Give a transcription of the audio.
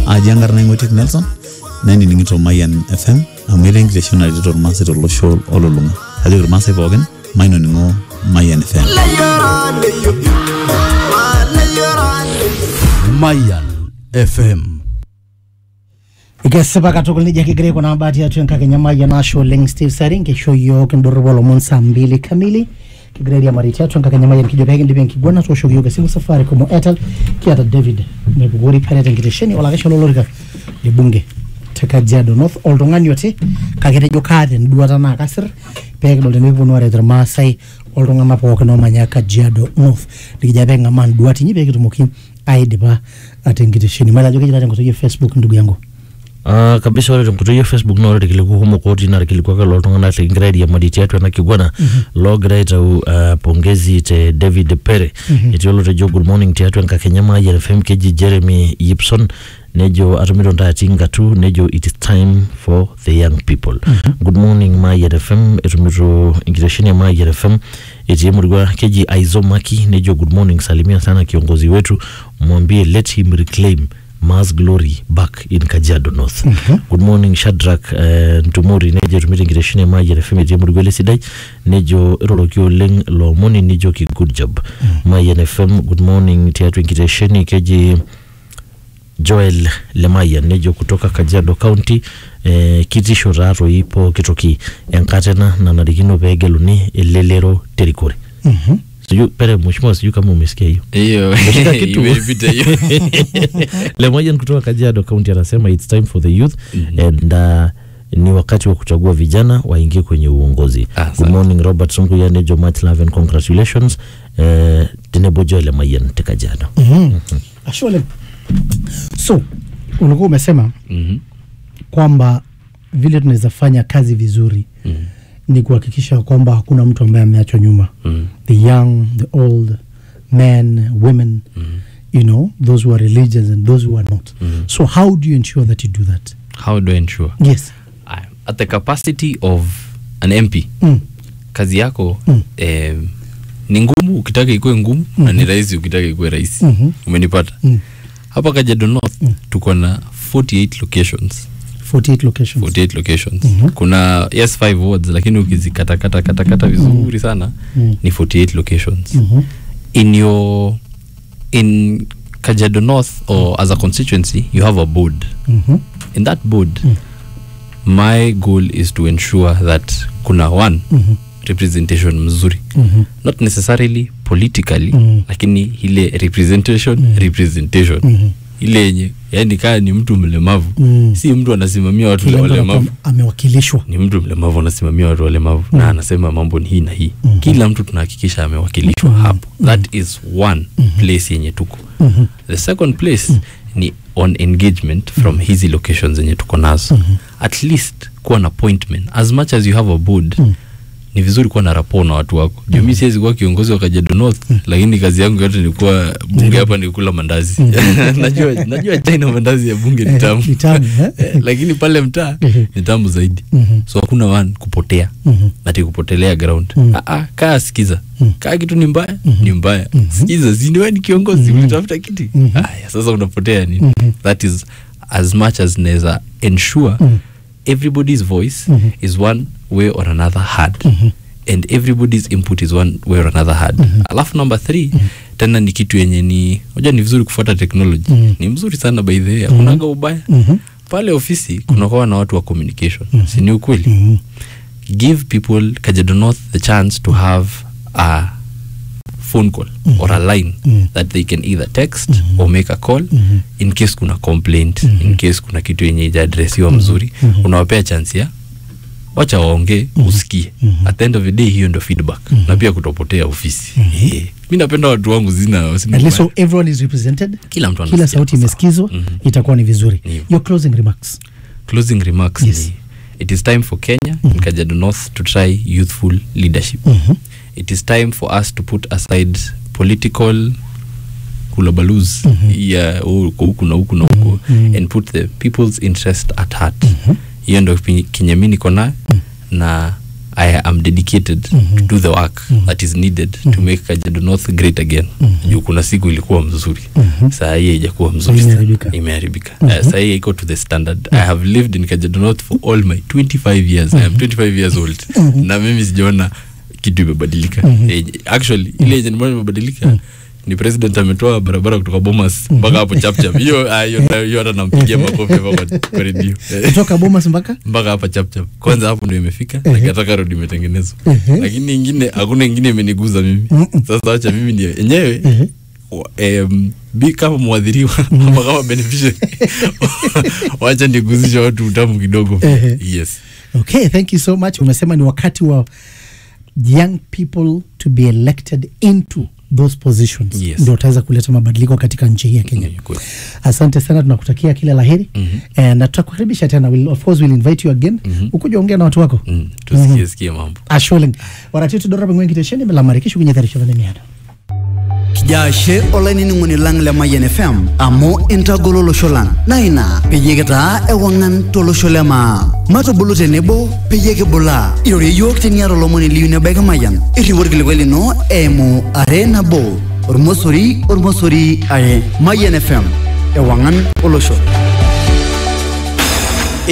aji enkarna ing'oitiek Nelson nainining'ito Mayian FM amu etaa enkitesheni naretito irmaasai tolosho olulung'a kajoki irmaasai pookin mainoning'o Mayian FM. Mayan FM. Ikesipa katukul nejia kigira aikuna mbaa tiatua enkakenya Mayian ashe oleng Steve Saring kisho yiok indorropu olomon saa mbili kamili kigira airiamari tiatua enkakenya Mayian kijo peekindip enkiguana tooshoki yiok esimu Safaricom o Airtel kiata David mepukori peret enkitesheni olakesha lolorika le bunge te Kajiado North oltung'ani oti kake tejo kaata enduata naa kasir peekidol tenikiponu aaret irmaasai oltung'anak pookin oomanya Kajiado North nikijo peeking'amaa nduat inyi peekitumoki aidipa ate enkitesheni mayiolo ajo kejita tenkoitoi e Facebook ndugu yangu Uh, kabisa ore tenkoitoi e facebook naa ore irkiliku kumok otii naa irkiliku ake loltung'anak likingira airiamari tiatua ena kiguana loogira aitau uh, pongezi te David Pere etii olotejo good morning tiatua enkakenya Mayian FM keji Jeremy Yipson nejo atumito ntaati ngatu nejo it is time for the young people good morning Mayian FM etumito enkitesheni ya Mayian FM etii emurua keji Aizomaki nejo good morning salimia sana kiongozi wetu mwambie let him reclaim Mars Glory back in Kajiado North. Good morning Shadrack uh, Ntumori nejo etumito enkitesheni e Mayian FM etii emurua ele sidai nejo iroroki oleng loomoni nijoki good job. Mayian FM good morning tiatua enkitesheni keji Joel Lemayian nejo kutoka Kajiado County eh, kitisho taatoi pooki toki enkata ena nanarikino peegeluni elelero terikore. Sijui pere mheshimiwa, sijui kama umesikia hiyo. hiyo Umeshika kitu. imepita hiyo Lemoyan kutoka Kajiado County anasema it's time for the youth and uh, ni wakati wa kuchagua vijana waingie kwenye uongozi. Ah, Good sawa. morning Robert Sunguya nejo much love and congratulations eh, tenebo Joel Lemayan te Kajiado. ashe oleng so ulikuwa umesema Mhm. kwamba vile tunaweza fanya kazi vizuri Mhm. ni kuhakikisha kwamba hakuna mtu ambaye ameachwa nyuma Mhm. the young the old men women you know those who are religious and those who are not so how do you ensure that you do that how do I ensure yes I- at the capacity of an MP mm. kazi yako Mm. eh, ni ngumu ukitaka ikuwe ngumu na ni rahisi ukitaka ikuwe rahisi Mhm. umenipata Mm. hapa Kajiado North tuko na 48 locations 48 locations 48 locations kuna yes 5 wards lakini ukizikatakata katakata vizuri sana Mm. ni 48 locations Mhm. in your in Kajiado North or as a constituency you have a board Mhm. in that board my goal is to ensure that kuna one Mhm. representation mzuri Mhm. not necessarily politically Mhm. lakini ile representation representation Mhm. ile yenye yani kaa ni mtu mlemavu Mm. si mtu anasimamia watu Kila mtu walemavu anakuwa amewakilishwa ni mtu mlemavu anasimamia watu walemavu na anasema mambo ni hii na hii Mhm. kila mtu tunahakikisha amewakilishwa hapo that is one place yenye tuko Mhm. the second place ni on engagement from hizi locations zenye tuko nazo at least kuwa na appointment as much as you have a board ni vizuri kuwa na rapport na watu wako juu mi siwezi kuwa kiongozi wa Kajiado North lakini kazi yangu yote ni kuwa bunge hapa ni kula mandazi najua najua China mandazi ya bunge ni tamu Ni tamu, eh? Eh, lakini pale mtaa ni tamu zaidi Mhm. so hakuna one kupotea Mhm. ati kupotelea ground Mhm. ah, ah, kaa sikiza kaa kitu ni mbaya ni mbaya sikiza siniwe ni kiongozi ulitafuta kiti aya sasa unapotea nini that is as much as naweza ensure everybody's voice is one way or another heard and everybody's input is one way or another heard alafu number three tena ni kitu yenye ni unajua ni vizuri kufuata technology ni mzuri sana by the way hakunaga ubaya pale ofisi kunakuwa na watu wa communication si ni ukweli give people Kajiado North the chance to have a phone call or a line that they can either text or make a call in case kuna complaint in case kuna kitu yenye ijaadresiwa mzuri unawapea chance ya wacha waongee usikie at the end of the day hiyo ndo feedback na pia kutopotea ofisi Eh, mi napenda watu wangu zina sina at least ubaya. so everyone is represented kila mtu kila anasikia sauti sawa. imesikizwa Mhm. itakuwa ni vizuri Ndio. your closing remarks closing remarks Yes. ni it is time for Kenya and Kajiado North to try youthful leadership. It is time for us to put aside political hulabalus ya huku huku na huku na huku and put the people's interest at heart. Hiyo ndo pi- kenye mi niko nayo na I am dedicated to do the work that is needed to make Kajiado North great again. Juu kuna siku ilikuwa mzuri. Saa hii haijakuwa mzuri. sana. Imeharibika. Imeharibika. Eh, Saa hii iko to the standard. I have lived in Kajiado North for all my 25 years. I am 25 years old. Na mimi sijaona kitu imebadilika. Eh, Actually ile yenye nimeona imebadilika ni president ametoa barabara kutoka Bomas mpaka hapo chapchap. Hiyo ah, hiyo hiyo hata nampigia makofi hapa kwa- kwa redio. Eh kutoka bomas mpaka mpaka hapa chapchap kwanza hapo ndio imefika na kataka road imetengenezwa lakini ingine hakuna ingine imeniguza mimi sasa wacha mimi ndio yenyewe wa- em, bi kama mwadhiriwa ama kama beneficiary wacha niguzisha watu utamu kidogo yes okay thank you so much umesema ni wakati wa young people to be elected into those positions Yes. ndio utaweza kuleta mabadiliko katika nchi hii ya kenya Ni kweli. asante sana tunakutakia kila laheri mm-hmm. na tutakukaribisha tena we'll, of course we'll invite you again mm-hmm. ukuja ongea na watu wako Mm, tusikie sikie mambo asholeng waratitu dorapa ngwen kitesheni melamarikishu kunyetherisha vanemiado kijaashe olainining'oni lang le mayian fm amu intagolo olosho lang naa ina peyie kitaa ewang'an tolosho le maa matubulu tenebo peyie kibulaa irorie yiok teniata olomoni liyu nebaiki mayian irriu orkilikwai lino eimu are nabo ormosori ormosori are mayian fm ewang'an olosho